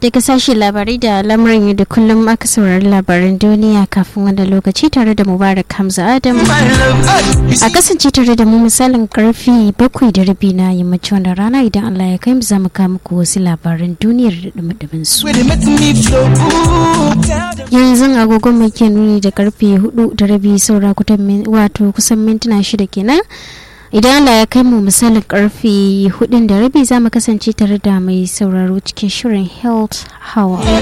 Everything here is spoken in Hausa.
daga sashen labarai da lamarin yau da kullum aka saurari labaran duniya kafin wanda lokaci tare da mubarak hamza adam a kasance tare da mu misalin karfe bakwai da rabi na yammacin wannan rana idan allah ya kai mu za mu kawo muku wasu labaran duniyar da dumadumin su yanzu agogon mai ke nuni da karfe hudu da rabi saura wato kusan mintuna shida kenan idan Allah ya kai mu misalin karfe hudun da rabi za mu kasance tare da mai sauraro cikin shirin health hour